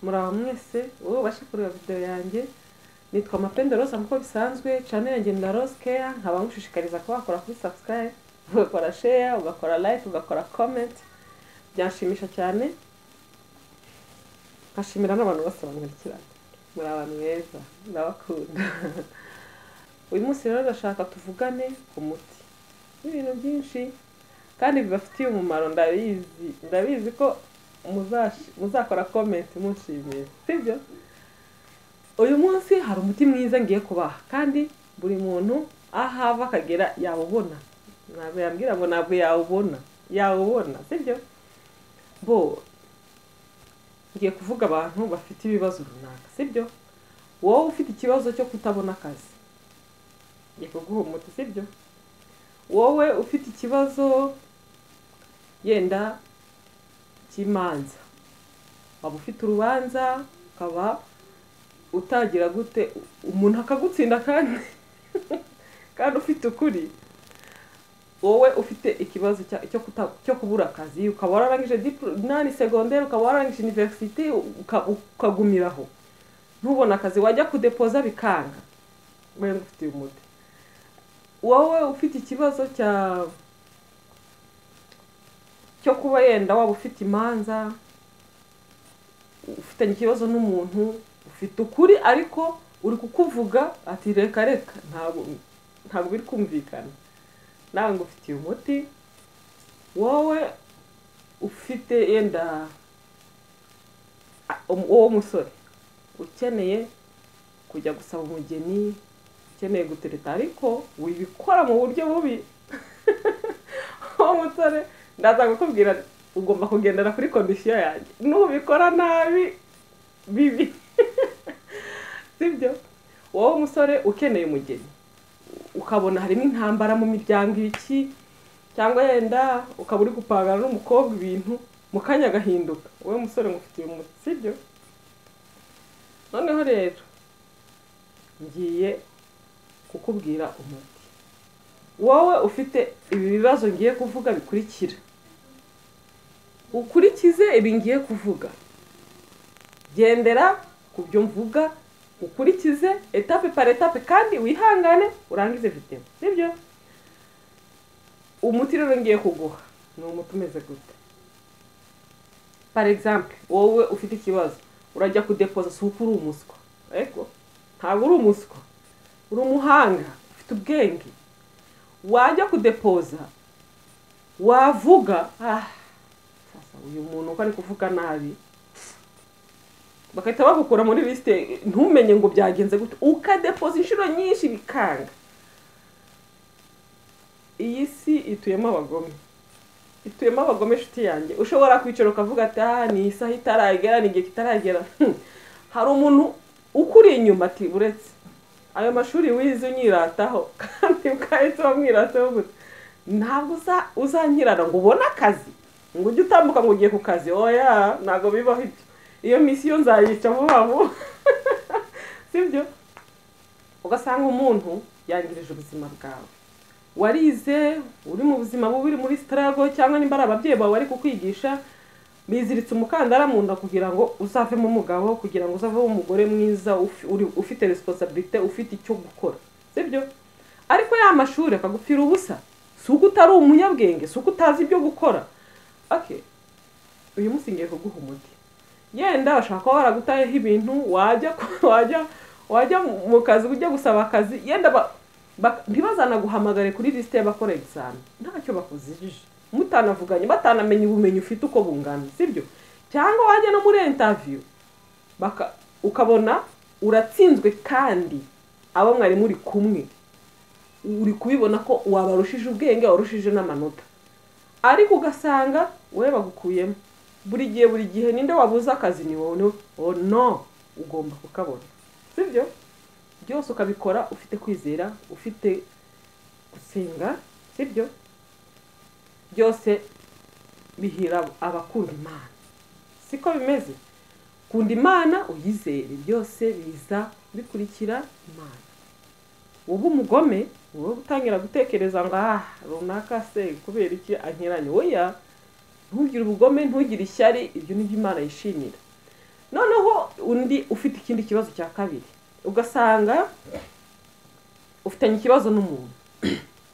muraho mwese wowe ubashe kureba videwo yanjye nitwa mapende rosa nk'uko bisanzwe cyane yanjye na rose care nkaba ngushishikariza kuba wakora kuri subscribe ugakora share ugakora like ugakora comment byanshimisha cyane nkashimira n'abantu bose bankurikirana muri abantu beza ndabakunda uyu munsi rero ndashaka tuvugane ku muti n'ibintu byinshi kandi bibafitiye umumaro ndabizi ndabizi ko muzash- muzakora komenti munshimiye sibyo uyu munsi hari umuti mwiza ngiye kubaha kandi buri muntu aho ava akagera yawubona ntabwo yambwira ngo ntabwo yawubona yawubona sibyo bo ngiye kuvuga abantu bafite ibibazo runaka sibyo wowe ufite ikibazo cyo kutabona akazi ngiye kuguha umuti sibyo wowe ufite ikibazo yenda cy'imanza waba ufite urubanza ukaba utagira gute umuntu akagutsinda kandi kandi ufite ukuri wowe ufite ikibazo cya- cyo kuta- cyo kubura akazi ukaba wararangije diplo- nani segonderi ukaba wararangije iniverisite uka- ukagumiraho ntubone akazi wajya kudepoza bikanga we ngufitiye umuti wowe ufite ikibazo cya cyo kuba yenda waba ufite imanza ufitanye ikibazo n'umuntu ufite ukuri ariko uri kukuvuga ati reka reka ntabwo ntabwo biri kumvikana nawe ngufitiye umuti wowe ufite yenda a- um- uwo musore ukeneye kujya gusaba umugeni ukeneye gutereta ariko wibikora mu buryo bubi uwo musore ndaza kukubwira nti, ugomba kugendera kuri kondisiyo yanjye nubikora nabi bibi sibyo wowe umusore ukeneye umugeni ukabona harimo intambara mu miryango iki cyangwa yenda ukaba uri gupangana n'umukobwa ibintu mu kanya agahinduka wowe musore ngufitiye umuti sibyo noneho rero ngiye kukubwira umuti wowe ufite ibi bibazo ngiye kuvuga bikurikira ukurikize ibi ngiye kuvuga gendera ku byo mvuga ukurikize etape par etape kandi wihangane urangize videwo sibyo umuti rero ngiye kuguha ni umuti umeze gute par exemple wowe ufite ikibazo urajya kudepoza si uko uri umuswa ariko ntabwo uri umuswa uri umuhanga ufite ubwenge wajya kudepoza wavuga ah sasa uyu muntu uko ari kuvuga nabi bagahita bagukura muri lisite ntumenye ngo byagenze gute ukadepoza inshuro nyinshi bikanga iyi si ituyemo abagome ituyemo abagome inshuti yanjye ushobora kwicara ukavuga ati aha ni isaha itaragera ni igihe kitaragera Hmm. hari umuntu ukuri inyuma ati uretse ayo mashuri wize unyirataho kandi ukahise wamwirataho gusa ntabwo uza- uzanyirana ngo ubone akazi ngo ujye utambuka ngo ugiye ku kazi oya ntabwo bibaho ibyo iyo misiyo nzayica vuba vuba sibyo ugasanga umuntu yangirije ubuzima bwawe warize uri mu buzima bubi uri muri sitarago cyangwa nimba ari ababyeyi bawe bari kukwigisha biziritse umukandara mu nda kugira ngo uzavemo umugabo kugira ngo uzavemo umugore mwiza ufi- uri- ufite resiponsabirite ufite icyo gukora sibyo ariko ya mashuri akagupfira ubusa si uko utari umunyabwenge si uko utazi ibyo gukora okay uyu munsi ngiye kuguha umuti yenda bashaka kuba baragutayeho ibintu wajya ku- wajya wajya mu kazi ujya gusaba akazi yenda ba- ba- ntibazanaguhamagare kuri lisite y'abakora egizami ntacyo bakuzijije mutanavuganye batanamenye ubumenyi ufite uko bungana sibyo cyangwa wajya no muri intaviyu baka ukabona uratsinzwe kandi abo mwari muri kumwe uri kubibona ko wabarushije ubwenge warushije n'amanota ariko ugasanga wowe bagukuyemo buri gihe buri gihe ninde wabuze akazi ni wowe no oh no ugomba kukabona sibyo byose ukabikora ufite kwizera ufite gusenga sibyo byose bihira abakunda imana siko bimeze kunda imana uyizere byose biza bikurikira imana uba umugome wowe utangira gutekereza ngo ah runaka se kubera iki anyuranye oya ntugire ubugome ntugire ishyari ibyo ni byo imana yishimira noneho undi ufite ikindi kibazo cya kabiri ugasanga ufitanye ikibazo n'umuntu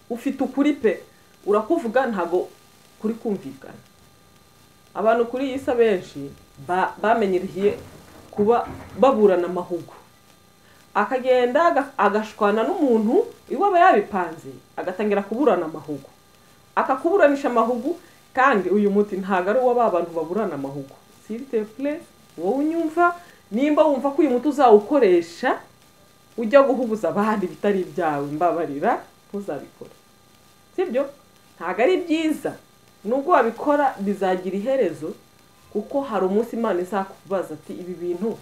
ufite ukuri pe urakuvuga ntabwo kuri kumvikana abantu kuri iyi si abenshi ba- bamenyereye kuba baburana amahugu akagenda aga- agashwana n'umuntu iwe aba yabipanze agatangira kuburana amahugu akakuburanisha amahugu kandi uyu muti ntabwo ari uwa ba bantu baburana amahugu siriteple wowe unyumva nimba wumva ko uyu muti uzawukoresha ujya guhubuza abandi bitari ibyawe mbabarira ntuzabikore sibyo ntabwo ari byiza nubwo wabikora bizagira iherezo kuko hari umunsi imana izakubaza ati ibi bintu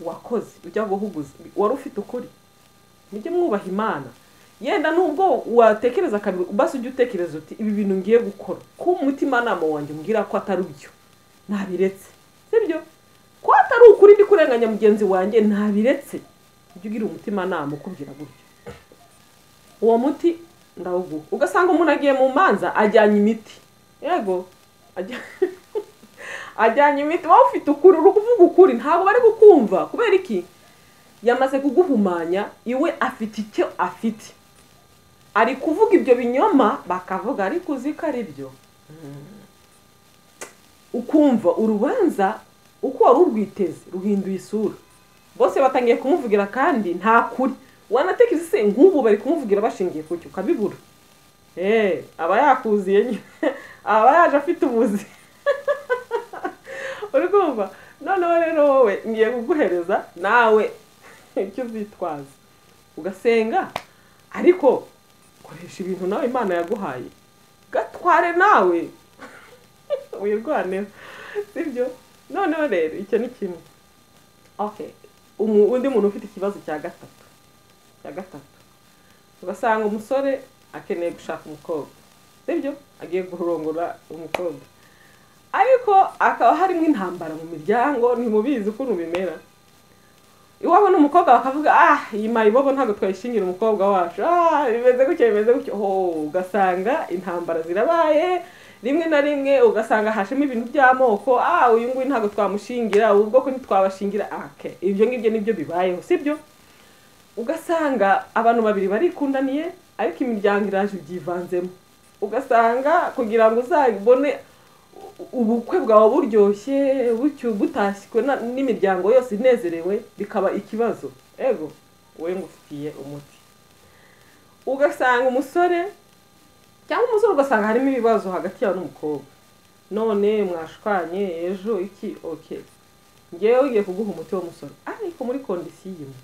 wakoze ujya guhuguza wari ufite ukuri mujye mwubaha imana yenda nubwo watekereza kabiri basi ujye utekereza uti ibi bintu ngiye gukora ko umutimanama wanjye umbwira ko atari byo ntabiretse sibyo ko atari ukuri ndi kurenganya mugenzi wanjye ntabiretse ujye ugira umutimanama ukubwira gutyo uwo muti ndawuguha ugasanga umuntu agiye mu manza ajyanye imiti yego ajya- ajyanye imiti wowe ufite ukuri uri kuvuga ukuri ntabwo bari kukumva kubera iki yamaze kuguhumanya iwe afite icyo afite ari kuvuga ibyo binyoma bakavuga ariko uzi ko ari byo Mm. ukumva urubanza uko wari urwiteze ruhinduye isura bose batangiye kumuvugira kandi nta kuri wanatekereza se nk'ubu bari kumuvugira bashingiye ku cyo ukabibura eee aba yakuziye nyine aba yaje afite ubuzi uri kumva noneho rero wowe ngiye kuguhereza nawe icyo uzitwaza ugasenga ariko koresha ibintu nawe imana yaguhaye gatware nawe wirwaneho sibyo noneho rero icyo ni kimwe okay umu- undi muntu ufite ikibazo cya gatatu cya gatatu ugasanga umusore akeneye gushaka umukobwa sibyo agiye kurongora umukobwa ariko akaba harimo intambara mu miryango ntimubizi ukuntu bimera iwabo n'umukobwa bakavuga ah iyi mayibobo ntabwo twayishingira umukobwa wacu ah bimeze gutya bimeze gutya ho ugasanga intambara zirabaye rimwe na rimwe ugasanga hashemo ibintu by'amoko ah uyu nguyu ntabwo twamushingira ubu bwoko ntitwabashingira ah, okay. ibyo ngibyo nibyo bibayeho sibyo ugasanga abantu babiri barikundaniye ariko imiryango iraje ibyivanzemo ugasanga kugira ngo uzabone u- ubukwe bwawe buryoshye bucyu butashywe na- n'imiryango yose inezerewe bikaba ikibazo ego wowe ngufitiye umuti ugasanga umusore cyangwa umusore ugasanga harimo ibibazo hagati yawe n'umukobwa none mwashwanye ejo iki oke ngewe ngiye kuguha umuti w'umusoro ariko muri kondisiyo imwe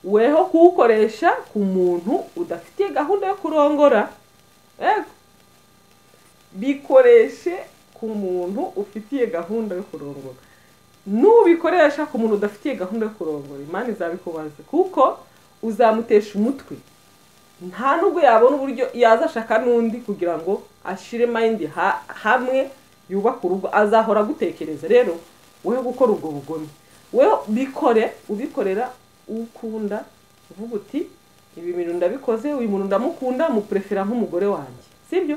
weho kuwukoresha ku muntu udafitiye gahunda yo kurongora yego bikoreshe ku muntu ufitiye gahunda yo kurongora nubikoresha ku muntu udafitiye gahunda yo kurongora imana izabikubaza kuko uzamutesha umutwe nta nubwo yabona uburyo yaza ashaka n'undi kugira ngo ashire mayindi ha- hamwe yubake urugo azahora agutekereza rero wowe gukora ubwo bugome wowe bikore ubikorera ukunda uvuga uti ibi bintu ndabikoze uyu muntu ndamukunda muprefera nk'umugore wanjye sibyo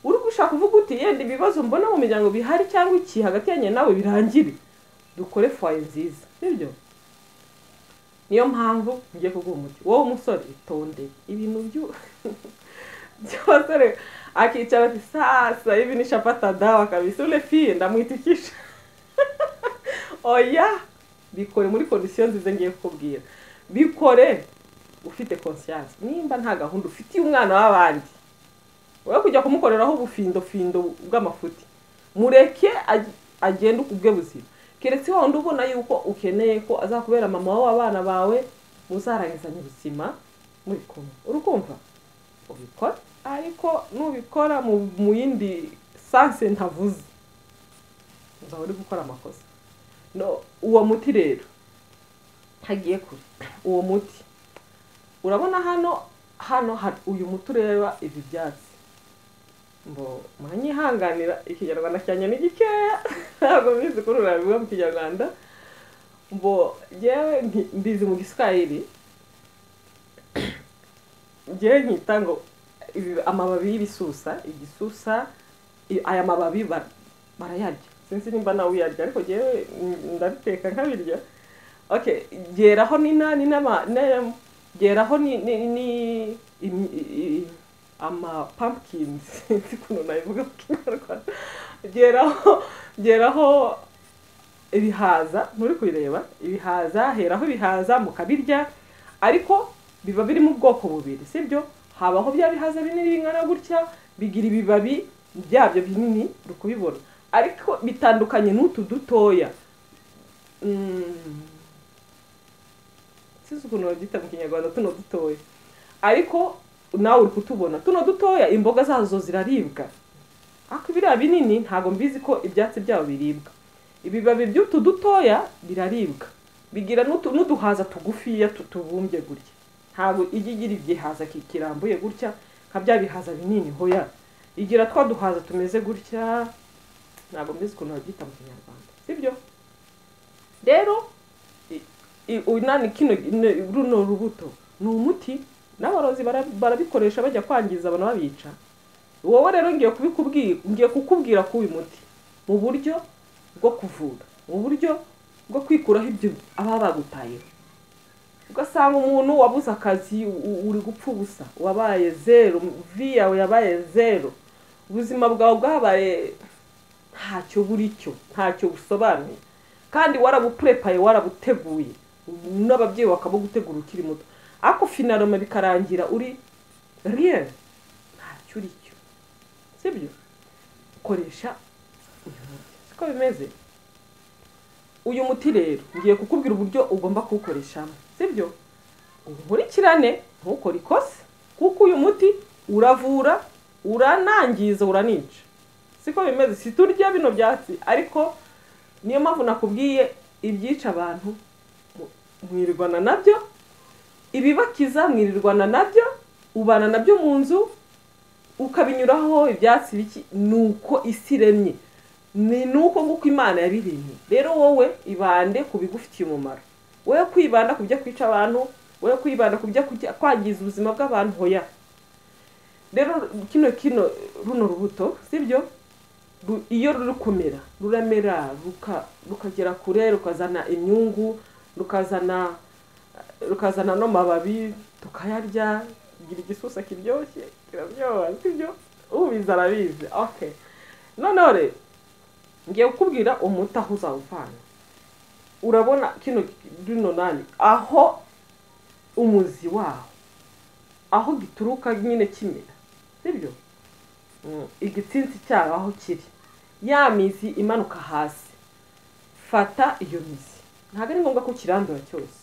uri gushaka uvuga uti yenda ibibazo mbona mu miryango bihari cyangwa iki hagati yanjye nawe birangire dukore fwaye nziza sibyo niyo mpamvu ngiye kuguha umuti wowe umusore itonde ibintu byu- by'abasore akicara ati sasa hivi nishapata dawa kabisa ule fie ndamwitikisha oya bikore muri kondisiyo nziza ngiye kukubwira bikore ufite conscience nimba nta gahunda ufitiye umwana w'abandi wowe kujya kumukoreraho ubufindofindo bw'amafuti mureke ag- agende ubwe buzima keretse wa wundi ubona yuko ukeneye ko azakubera mama w'abana bawe muzarangizanya ubuzima muri kumwe uri kumva ubikora ariko nubikora mu mu yindi sanse ntavuze uzaba uri gukora amakosa no uwo muti rero hagiye kure uwo muti urabona hano hano hari uyu muti ureba ibi byatsi ngo muranyihanganira ikinyarwanda cyanjye ni gikeya ntabwo mbizi kuri urabivuga mu kinyarwanda mbo yewe mbizi mu giswahili ngewe nkita ngo ibi- amababi y'ibisusa igisusa i- aya mababi ba- barayarya sinzi nimba nawe uyarya ariko ngewe ndabiteka nkabirya okay geraho ni na ni n'ama na- geraho ni ni ni im- i- i- ama pumpkins nzi ukuntu nabivuga mu kinyarwanda geraho geraho ibihaza muri kubireba ibihaza heraho ibihaza mukabirya ariko biba biri mu bwoko bubiri sibyo habaho bya bihaza binini bingana gutya bigira ibibabi byabyo binini uri kubibona ariko bitandukanye n'utu dutoya Mm. sinzi ukuntu babyita mu kinyarwanda tuno dutoya ariko nawe uri kutubona tuno dutoya imboga zazo ziraribwa ariko biriya binini ntabwo mbizi ko ibyatsi byabo biribwa ibibabi by'utu dutoya biraribwa bigira n'utu- n'uduhaza tugufiya tutubumbye gutya ntabwo ijya igira igihaza ki- kirambuye gutya nka bya bihaza binini hoya igira twa duhaza tumeze gutya ntabwo mbizi ukuntu babyita mu kinyarwanda sibyo rero i- i- uyu nani kino ne- runo rubuto ni umuti n'abarozi bara- barabikoresha bajya kwangiza abantu babica wowe rero ngiye kubikubwira ngiye kukubwira ko uyu muti mu buryo bwo kuvura mu buryo bwo kwikuraho ibyo aba bagutayeho ugasanga umuntu wabuze akazi u- uri gupfa ubusa wabaye zero vi yawe yabaye zero ubuzima bwawe bwabaye ntacyo buricyo ntacyo busobanuye kandi warabupurepaye warabuteguye n'ababyeyi bakabugutegura ukiri muto ariko finaroma bikarangira uri rien ntacyo uricyo sibyo koresha uyu muti siko bimeze uyu muti rero ngiye kukubwira uburyo ugomba kuwukoreshamo sibyo uwukurikirane ntukore ikosa kuko uyu muti uravura uranangiza uranica siko bimeze siturya bino byatsi ariko niyo mpamvu nakubwiye ibyica abantu mu- mwirirwana nabyo ibibakiza mwirirwana nabyo ubana nabyo mu nzu ukabinyuraho ibyatsi biki ni uko isi iremye ni nuko nguko imana yabiremye rero wowe ibande ku bigufitiye umumaro wowe kwibanda ku byo kwica abantu wowe kwibanda ku byo kujya- kwangiza ubuzima bw'abantu hoya rero kino kino runo rubuto sibyo Ru- iyo ruri kumera ruramera ruka- rukagera kure rukazana imyungu rukazana rukazana n'amababi tukayarya tugira igisusa kiryoshye kiraryoha sibyo ubizi arabizi okay noneho rero ngiye kukubwira umuti aho uzawuvana urabona kino rino nani aho umuzi waho aho gituruka nyine kimera sibyo Mm, igitsinsi cyaho aho kiri ya mizi imanuka hasi fata iyo mizi ntabwo ari ngombwa ko ukirandura cyose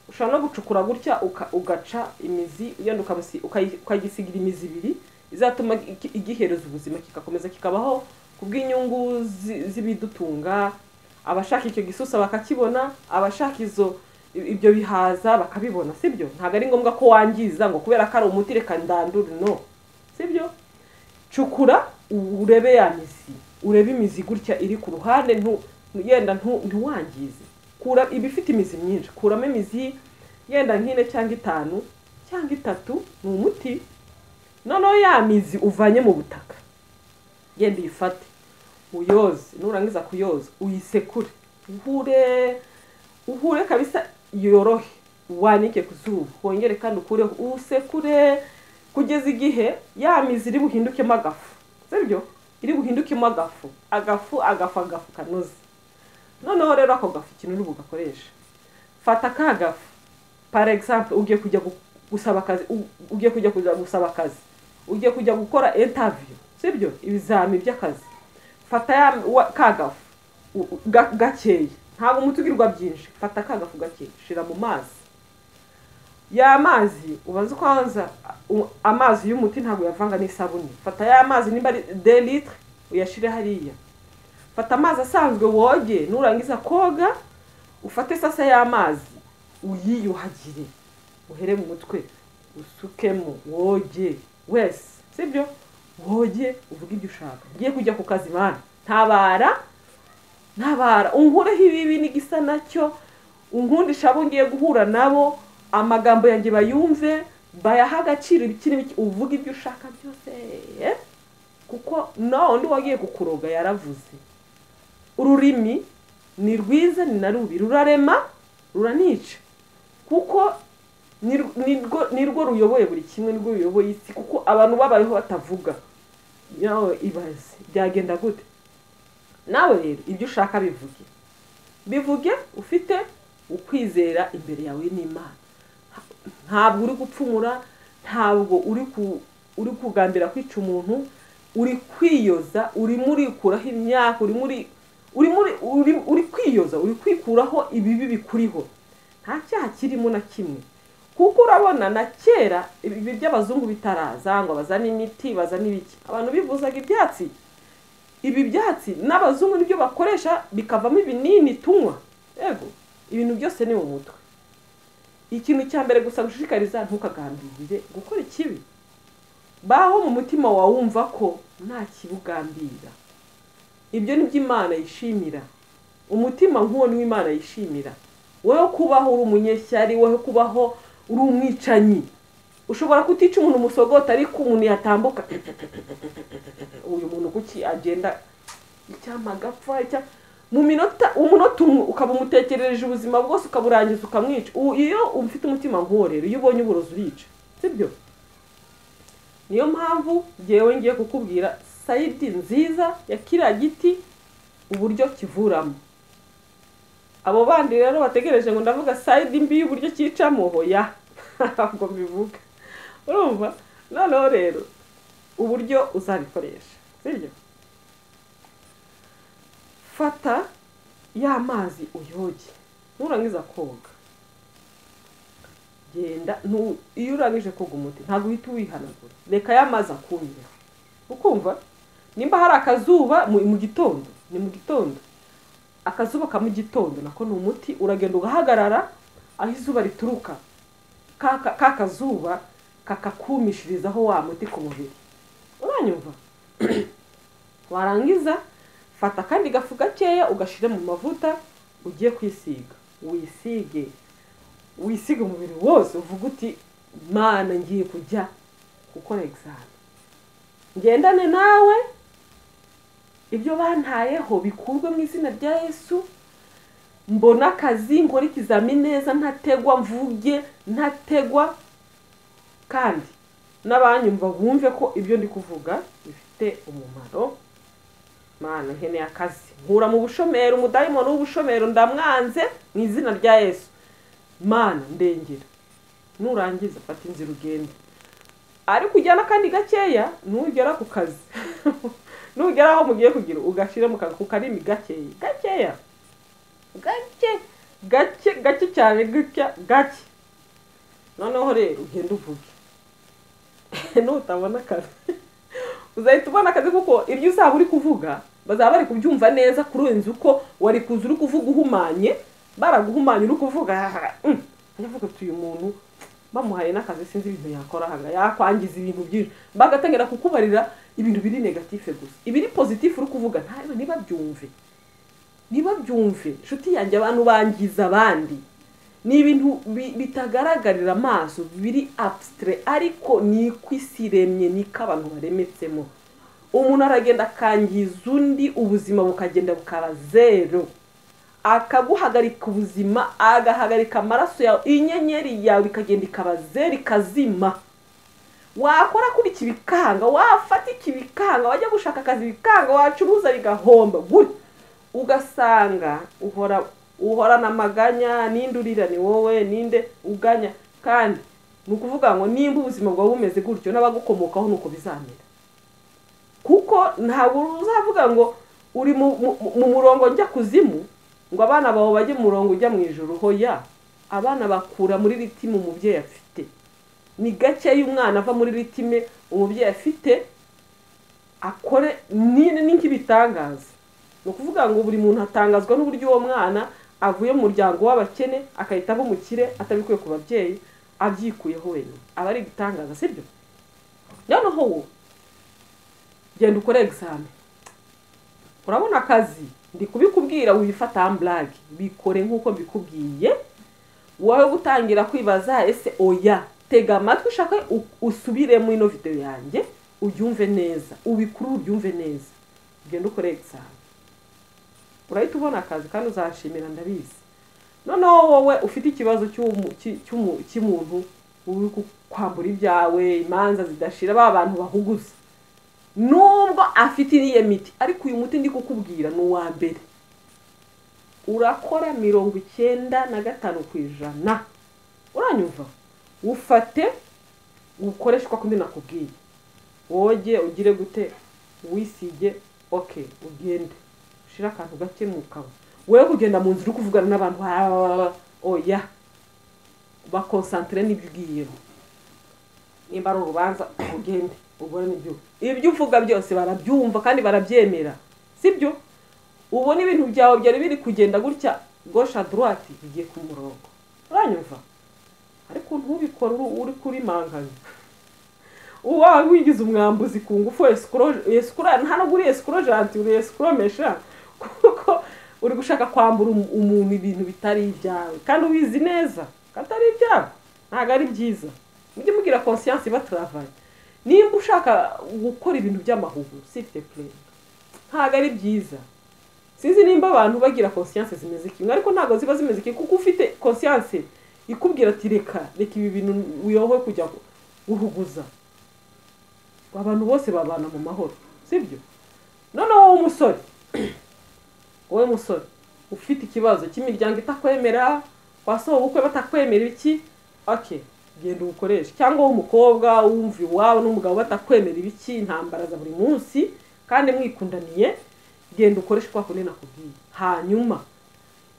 ushobora no gucukura gutya uka- ugaca imizi yenda ukamusi- ukayi- ukayisigira imizi ibiri izatuma iki- igihereza ubuzima kikakomeza kikabaho kubw'inyungu zi- z'ibidutunga abashaka icyo gisusa bakakibona abashaka izo i- ibyo bihaza bakabibona sibyo ntabwo ari ngombwa ko wangiza ngo kubera ko ari umuti reka ndandure no sibyo cukura urebe ya mizi urebe imizi gutya iri ku ruhande ntu yenda ntu- ntiwangize kura ibifite imizi myinshi kuramo imizi yenda nk'ine cyangwa itanu cyangwa itatu ni umuti noneho ya mizi uvanye mu butaka genda uyifate uyoze nurangiza kuyoza uyisekure uhure uhure kabisa yorohe wanike ku zuba wongere kandi ukureho usekure kugeza igihe ya mizi iri buhindukemo agafu sibyo iri buhindukemo agafu agafu agafu agafu kanoze noneho rero ako gafu ikintu uri bugakoresha fata ka gafu par exemple ugiye kujya gu- gusaba akazi u- ugiye kujya kujya gusaba akazi ugiye kujya gukora interview sibyo ibizami by'akazi fata ya wa- ka gafu u- u- ga- gakeya ntabwo umuti ugirwa byinshi fata ka gafu gakeya shira mu mazi ya mazi ubanza ukabanza u- amazi y'umuti ntabwo uyavanga n'isabune fata ya mazi nimba ari de litre uyashire hariya fata amazi asanzwe woge nurangiza koga ufate sasa y'amazi uyiyuhagire uhere mu mutwe usukemo woge wese sibyo woge uvuge ibyo ushaka ugiye kujya ku kazi mana ntabara ntabara unkureho ibibi n'igisa nacyo unkundisha abo ngiye guhura nabo amagambo yanjye bayumve bayaha agaciro ibiki n'ibiki uvuga ibyo ushaka byose eh? kuko no undi wagiye kukuroga yaravuze ururimi ni rwiza ni na rubi rurarema ruranica kuko ni rw- ni rwo- ni rwo ruyoboye buri kimwe nirwo ruyoboye isi kuko abantu babayeho batavuga nawe ibaze byagenda gute nawe rero ibyo ushaka bivuge bivuge ufite ukwizera imbere yawe n'imana ntabwo uri gupfumura ntabwo uri ku- uri kugambira kwica umuntu uri kwiyoza urimo urikuraho imyaka urimo uri uri muri uri uri kwiyoza uri kwikuraho ibibi bikuriho nta cyaha kirimo na kimwe kuko urabona na kera ibi by'abazungu bitaraza ngo bazane imiti bazane ibiki abantu bivuzaga ibyatsi ibi byatsi n'abazungu nibyo bakoresha bikavamo ibinini tunywa yego ibintu byose ni mu mutwe ikintu cya mbere gusa gushishikariza ntukagambirire gukora ikibi baho mu mutima wawe wumva ko nta kibugambira ibyo ni byo imana yishimira umutima nk'uwo niwo imana yishimira wowe kubaho uri umunyeshyari wowe kubaho uri umwicanyi ushobora kutica umuntu umusogota ariko umuntu yatambuka uyu muntu kuki agenda icyampa agapfa icya- mu minota umunota umwe ukaba umutekerereje ubuzima bwose ukaburangiza ukamwica U- iyo ufite umutima nk'uwo rero iyo ubonye uburozi urica sibyo niyo mpamvu ngewe ngiye kukubwira sayidi nziza ya kiriya giti uburyo kivuramo abo bandi rero bategereje ngo ndavuga sayidi mbi y'uburyo cyicamo hoya ntabwo mbivuga urumva noneho rero uburyo uzabikoresha sibyo fata ya mazi uyoge nurangiza koga genda nu- iyo urangije koga umuti ntabwo uhita uwihanagura reka ya mazi akumira ukumva nimba hari akazuba mu mu gitondo ni mu gitondo akazuba ka mu gitondo nako ni umuti uragenda ugahagarara aho izuba rituruka ka ka- ka kazuba kakakumishirizaho wa muti ku mubiri uranyumva warangiza fata akandi gafu gakeya ugashyire mu mavuta ugiye kwisiga wisige wisiga umubiri wose uvuga uti mana ngiye kujya gukora egizame ngendane nawe ibyo bantayeho bikurwe mu izina rya yesu mbona akazi nkora ikizami neza ntategwa mvuge ntategwa kandi n'abanyumva bumve ko ibyo ndi kuvuga bifite umumaro mana hene y'akazi nkura mu bushomeri umudayimoni w'ubushomeri ndamwanze mu izina rya yesu mana ndengera nurangiza fata inzira ugende ariko ujyana kandi gakeya nugera ku kazi nugera aho mugiye kugira ugashyire mu kantu karimi gakeya gakeya gake gake gake cyane gutya gake noneho rero ugenda uvuge nutabona akazi uzahita ubona akazi kuko iryo uzaba uri kuvuga bazaba bari kubyumva neza kurenza uko wari kuza uri kuvuga uhumanye baraguhumanya uri kuvuga "Mm, ndavuga ati uyu muntu bamuhaye n'akazi sinzi ibintu yakora hanga yakwangiza ibintu byinshi bagatangira kukubarira ibintu biri negatife gusa ibiri pozitifu uri kuvuga ntabe ntibabyumve ntibabyumve inshuti yanjye abantu bangiza abandi ni ibintu bi- bitagaragarira amaso biri abusitire ariko ni ku isi iremye niko abantu baremetsemo umuntu aragenda akangiza undi ubuzima bukagenda bukaba zero akaguhagarika ubuzima agahagarika amaraso yawe inyenyeri yawe ikagenda ikaba zero ikazima wakora kuri iki bikanga wafata iki bikanga wajya gushaka akazi bikanga wacuruza bigahomba gutya ugasanga uhora uhorana amaganya ninde urira ni wowe ninde uganya kandi ni ukuvuga ngo nimba ubuzima bwawe bumeze gutyo n'abagukomokaho ni uko bizamera kuko ntabwo uzavuga ngo uri mu, mu, mu murongo njya kuzimu ngo abana bawe bajye mu murongo ujya mu ijoro hoya abana bakura muri ritime umubyeyi afite ni gakeya umwana ava muri ritime umubyeyi afite akore ni ni nk'ibitangaza ni ukuvuga ngo buri muntu atangazwa n'uburyo uwo mwana avuye mu muryango w'abakene agahita aba umukire atabikuye ku babyeyi abyikuyeho wenyine aba ari ibitangaza sibyo noneho wo genda ukore egizame urabona akazi ndi kubikubwira wifata amburage bikore nk'uko mbikubwiye wowe gutangira kwibaza ese oya tega amatwi ushake u- usubire muri ino video yanjye ubyumve neza ubikuru ubyumve neza genda ukore egizame urahita ubona akazi kandi uzashimira ndabizi noneho wowe ufite ikibazo cy'umu- cy- cy'umu- cy'umuntu uri kwambura ibyawe imanza zidashira ba bantu bahuguza nubwo afite iriya miti ariko uyu muti ndi kukubwira ni uwa mbere urakora mirongo icyenda na gatanu ku ijana uranyumva ufate ukoreshwa kundi nakubwiye woge ugire gute wisige oke ugende ushire akantu gake mu kanwa wowe kugenda mu nzu uri kuvugana n'abantu "Ah, oya bakonsantire n'ibyo ugiyemo nimba ari urubanza ugende ubone ibyo ibyo uvuga byose barabyumva kandi barabyemera sibyo ubona ibintu byawe byari biri kugenda gutya gosha droite bigiye ku murongo uranyumva ariko ntubikore uri- uri kuri manganya uwa wigize umwambuzi ku ngufu esikora nta nubwo uri esikorojanti uri esikoromesha kuko uri gushaka kwambura umu- umuntu ibintu bitari ibyawe kandi ubizi neza ko atari ibyawe ntabwo ari byiza mujye mugira konsiyanse ibataravaye nimba ushaka gukora ibintu by'amahugu site purere ntabwo ari byiza sinzi nimba abantu bagira konsiyanse zimeze kimwe ariko ntabwo ziba zimeze kimwe kuko ufite konsiyanse ikubwira ati reka reka ibi bintu uyobowe kujya guhuguza abantu bose babana mu mahoro sibyo noneho wowe umusore wowe musore ufite ikibazo cy'imiryango itakwemera wasohowe ubukwe batakwemera iki oke genda ubukoreshe cyangwa wowe umukobwa wumva iwawe n'umugabo batakwemera ibiki intambara za buri munsi kandi mwikundaniye genda ukoreshe kwa kundi nakubwiye hanyuma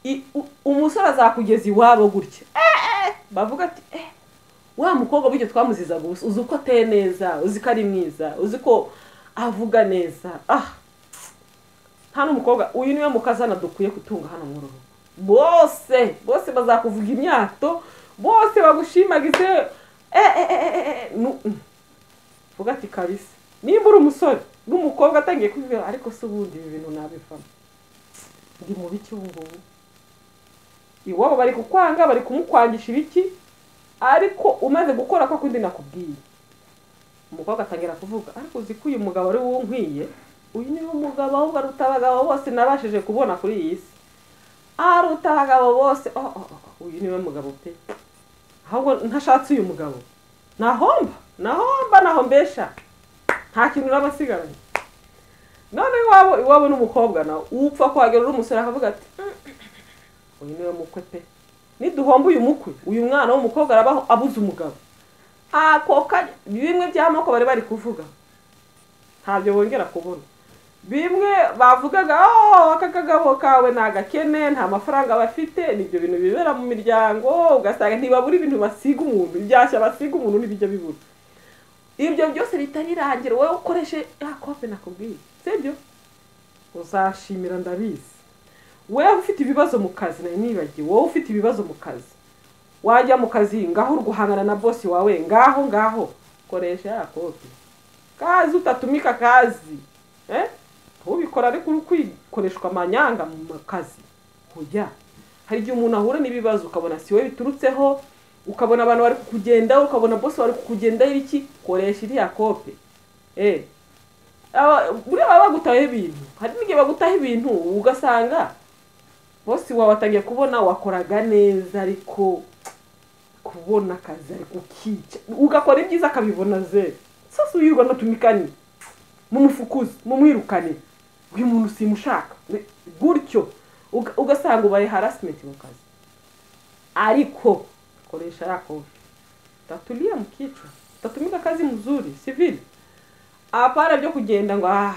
i- u- umusore azakugeza iwabo gutya Eh, eh. bavuga ati eh wa mukobwa buryo twamuziza gusa uzi uko ateye neza uzi ko ari mwiza uzi ko avuga neza ah nta n'umukobwa uyu niwe mukazana dukwiye gutunga hano mu rugo bose bose bazakuvuga imyato bose bagushimagize eh, eh, eh, eh, eh, nu- mm. vuga ati kabisa nimba uri umusore n'umukobwa atangiye kubibwira ariko se ubundi ibi bintu nabivamo ndi mubi cy'ubungubu iwabo bari kukwanga bari kumukwangisha ibiki ariko umaze gukora kwa kundi nakubwiye umukobwa atangira kuvuga ariko uzi ko uyu mugabo ari wowe nkwiye uyu niwe mugabo ahubwo aruta abagabo bose nabashije kubona kuri iyi si aruta abagabo bose oh, oh, oh, uyu niwe mugabo pe ahubwo ntashatse uyu mugabo nahomba nahomba nahombesha nta kintu naba asigaranye none iwabo iwabo n'umukobwa nawe upfa kuhagera uri umusore akavuga ati uyu niwe mukwe pe niduhomba uyu mukwe uyu mwana w'umukobwa arabaho abuze umugabo akoka bimwe by'amoko bari bari kuvuga ntabyo bongera kubona bimwe bavugaga "Oh, aka kagabo kawe ni agakene nta mafaranga bafite nibyo bintu bibera mu miryango ugasanga ntibabura ibintu basiga umuntu ibyashya basiga umuntu n'ibijya bibura ibyo byose bitarirangira wowe ukoreshe ya kope nakubwiye sibyo uzashimira ndabizi wewe ufite ibibazo mu kazi nari nibagiwe wowe ufite ibibazo mu kazi wajya mu kazi ngaho uri guhangana na bosi wawe ngaho ngaho koresha ya kopi kazi utatumika kazi eh? ntubikora ariko uri kwikoreshwa amanyanga mu kazi ujya hari igihe umuntu ahura n'ibibazo ukabona si wowe biturutseho ukabona abantu bari kukugendaho ukabona bosi bari kukugendaho iki koresha iriya kope eh. Aba- buriya baba bagutaho ibintu hari n'igihe bagutaho ibintu ugasanga bosi wawe atangiye kubona wakoraga neza ariko kubona akazi ariko ukica ugakora ibyiza akabibona ze sasa uyirwa natumikane mumufukuze mumwirukane uyu muntu simushaka gutyo uga- ugasanga ubaye harasimenti mu kazi ariko koresha yako tatulia mkichwa tatumika kazi mzuri sivile apana byo kugenda ngo ah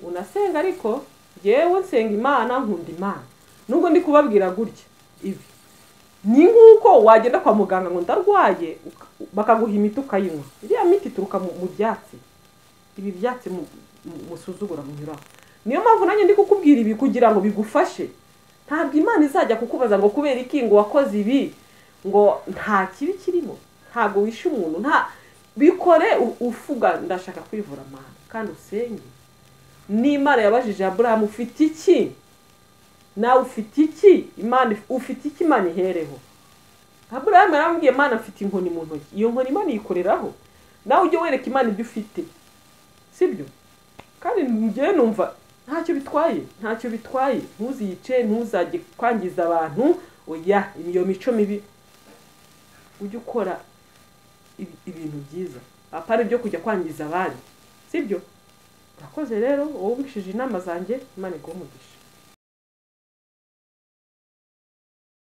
unasenga ariko jewe nsenga imana nkunda imana nubwo ndi kubabwira gutya ibi ni nk'uko wagenda kwa muganga ngo ndarwaye uka- bakaguha imiti ukayinywa iriya miti ituruka mu, mu byatsi ibi byatsi mu- mu- musuzugura munyuraho niyo mpamvu nanjye ndi kukubwira ibi kugira ngo bigufashe ntabwo imana izajya kukubaza ngo kubera iki ngo wakoze ibi ngo nta kibi kirimo ntabwo wishe umuntu nta bikore u- ufuga ndashaka kwivura amahanga kandi usenge n'imana yabajije aburahamu ufite iki nawe ufite iki imana if- ufite iki imana ihereho aburahamu yarambwiye imana mfite inkoni mu ntoki iyo nkoni imana iyikoreraho nawe ujye wereka imana ibyo ufite sibyo kandi njyewe numva ntacyo bitwaye ntacyo bitwaye ntuziyice ntuzajye kwangiza abantu oya iyo mico mibi ujye ukora ibi- ibintu byiza apana ibyo kujya kwangiza abandi sibyo urakoze rero wowe umvishije inama zanjye imana iguhe umugisha